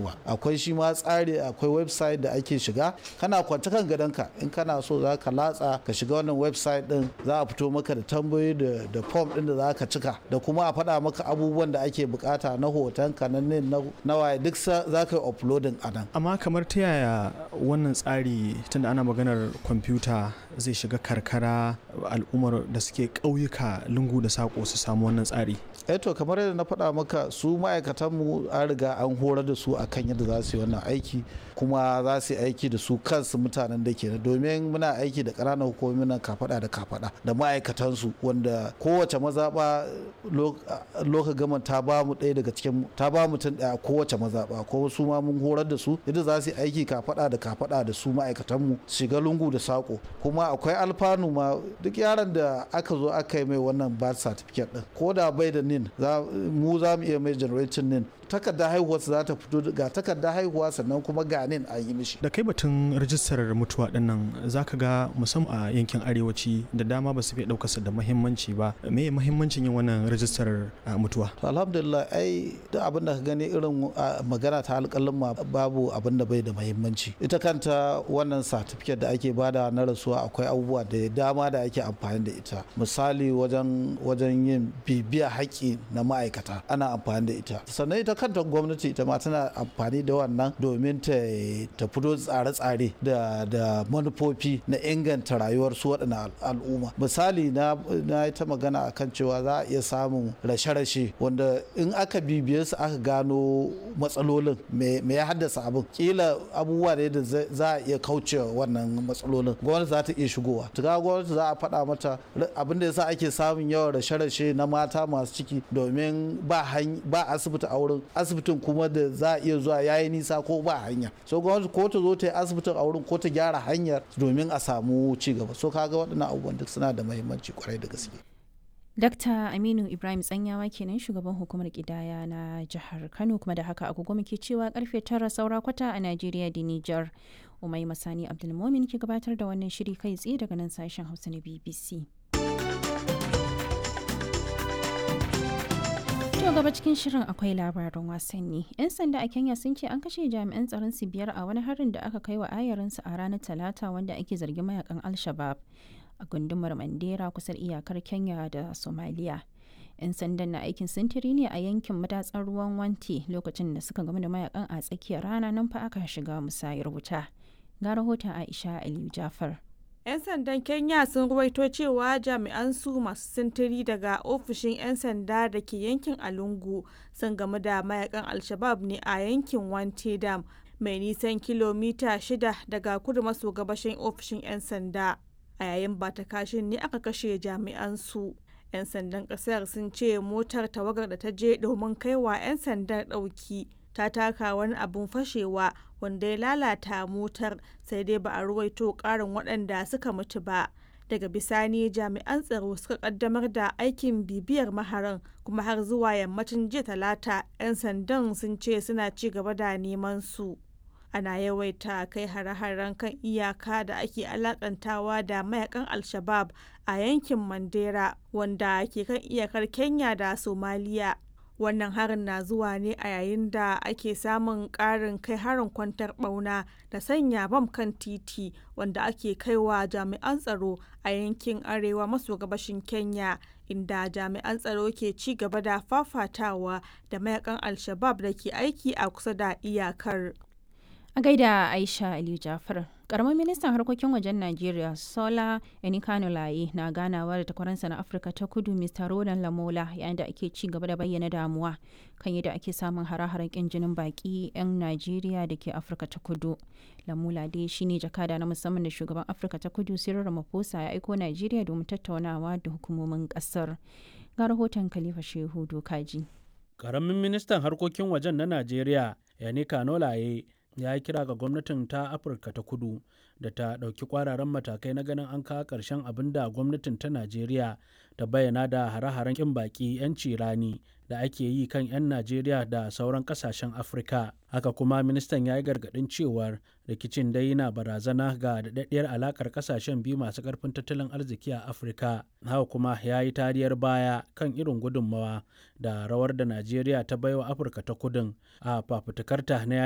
yawa akwai shi ma tsari akwai website da ake shiga kana kwance kan gadonka in kana so za ka latsa ka shiga wannan website din za a fito maka da tambayoyi da da form din da za ka cika da kuma a faɗa maka abubuwan da ake bukata na hotonka na nin na waye duk za ka yi uploading a nan amma kamar ta yaya wannan tsari tunda ana maganar kwamfuta zai shiga karkara al'ummar da suke ƙauyuka lungu da saƙo su samu wannan tsari to kamar yadda na faɗa maka su ma'aikatanmu an riga an horar da su akan yadda za su yi wannan aiki kuma za su yi aiki da su kansu mutanen da ke domin muna aiki da ƙananan hukumomi nan kafaɗa da kafaɗa da ma'aikatansu wanda kowace mazaɓa loka gama ta ba mu ɗaya daga cikin ta ba mutum ɗaya kowace mazaɓa ko su ma mun horar da su yadda za su yi aiki kafaɗa da kafaɗa da su ma'aikatanmu shiga lungu da saƙo kuma akwai alfanu ma duk yaron da aka zo aka yi mai wannan birth certificate ɗin ko da bai da nin mu za mu iya mai generation nin takardar haihuwa za ta fito ga takardar haihuwa sannan kuma ga nin an yi mishi da kai batun rajistar mutuwa dinnan zaka ga musamman a yankin arewaci da dama ba su fi ɗaukarsa da muhimmanci ba me muhimmancin yin wannan rajistar mutuwa to alhamdulillah ai duk abin da ka gani irin magana ta alƙalin ma babu abin da bai da muhimmanci ita kanta wannan certificate da ake bada na rasuwa akwai abubuwa da dama da ake amfani da ita misali wajen wajen yin bibiya haƙƙi na ma'aikata ana amfani da ita sannan ita kanta gwamnati ita ma tana amfani da wannan domin ta ta fito tsare-tsare da da manufofi na inganta rayuwar su waɗannan al'umma misali na na ta magana akan cewa za a iya samun rashe-rashe wanda in aka bibiye su aka gano matsalolin me ya haddasa abin kila abubuwa ne da za a iya kauce wannan matsalolin gwamnati za ta iya shigowa tuka gwamnati za a faɗa mata abin da yasa ake samun yawan rashe-rashe na mata masu ciki domin ba asibiti a wurin asibitin kuma da za a iya zuwa yayi nisa ko ba hanya so gwamnati ko ta zo ta yi asibitin a wurin ko ta gyara hanyar domin a samu ci gaba so kaga waɗannan abubuwan duk suna da muhimmanci kwarai da gaske Dakta Aminu Ibrahim Tsanyawa kenan shugaban hukumar kidaya na jihar Kano kuma da haka agogo muke cewa karfe tara saura kwata a Najeriya da Nijar. Umai Masani Abdulmomin ke gabatar da wannan shiri kai tsaye daga nan sashen Hausa na BBC. To gaba cikin shirin akwai labarin wasanni. 'Yan sanda a Kenya sun ce an kashe jami'an tsaron su biyar a wani harin da aka kai wa ayarinsu a ranar Talata wanda ake zargin mayakan Al-Shabab a gundumar Mandera kusan iyakar Kenya da Somalia. 'Yan sandan na aikin sintiri ne a yankin madatsar ruwan Wanti lokacin da suka gamu da mayakan a tsakiyar rana nan fa aka shiga musayar wuta. Ga rahoton Aisha Aliyu Jafar. 'Yan sandan Kenya sun ruwaito cewa jami'an su masu sintiri daga ofishin 'yan sanda da ke yankin Alungu sun gamu da mayakan Alshabab ne a yankin Wante Dam mai nisan kilomita shida daga kudu maso gabashin ofishin 'yan sanda. A yayin ba ta kashin ne aka kashe jami'an su. 'Yan sandan kasar sun ce motar tawagar da ta je domin kaiwa 'yan sandan ɗauki ta taka wani abun fashewa wanda ya lalata motar sai dai ba a ruwaito karin waɗanda suka mutu ba daga bisani jami'an tsaro suka kaddamar da aikin bibiyar maharan kuma har zuwa yammacin jiya talata 'yan sandan sun ce suna ci gaba da neman su ana yawaita kai hare-haren kan iyaka da ake alakantawa da mayakan al-shabab a yankin mandera wanda ke kan iyakar kenya da somaliya wannan harin na zuwa ne a yayin da ake samun ƙarin kai harin kwantar ɓauna da sanya bam kan titi wanda ake kaiwa jami'an tsaro a yankin arewa maso gabashin kenya inda jami'an tsaro ke ci gaba da fafatawa da mayakan al-shabab da ke aiki a kusa da iyakar A gaida Aisha Aliyu Jafar, Karamin ministan harkokin wajen Najeriya Sola Enikanulaye na ganawa da takwaransa na Afirka ta kudu Mr. Rodan Lamola yayin da ake ci gaba da bayyana damuwa kan yadda ake samun hare-haren kin jinin baki 'yan Najeriya da ke Afirka ta kudu. Lamola dai shine jakada na musamman da shugaban Afirka ta kudu Cyril Ramaphosa ya aiko Najeriya domin tattaunawa da hukumomin kasar. Ga rahoton Khalifa Shehu Dokaji. Karamin ministan harkokin wajen na Najeriya Enikanulaye ya yi kira ga gwamnatin ta afirka ta kudu da ta ɗauki kwararan matakai na ganin an kawo ƙarshen abin da gwamnatin ta najeriya ta bayyana da hare-haren ƙin baƙi 'yanci rani da ake yi kan 'yan najeriya da sauran ƙasashen afirka haka kuma ministan ya yi gargaɗin cewar rikicin dai na barazana ga daɗaɗɗiyar alaƙar ƙasashen biyu masu ƙarfin tattalin arziki a afirka haka kuma ya yi tariyar baya kan irin gudunmawa da rawar da najeriya ta baiwa afirka ta kudin a fafutukarta na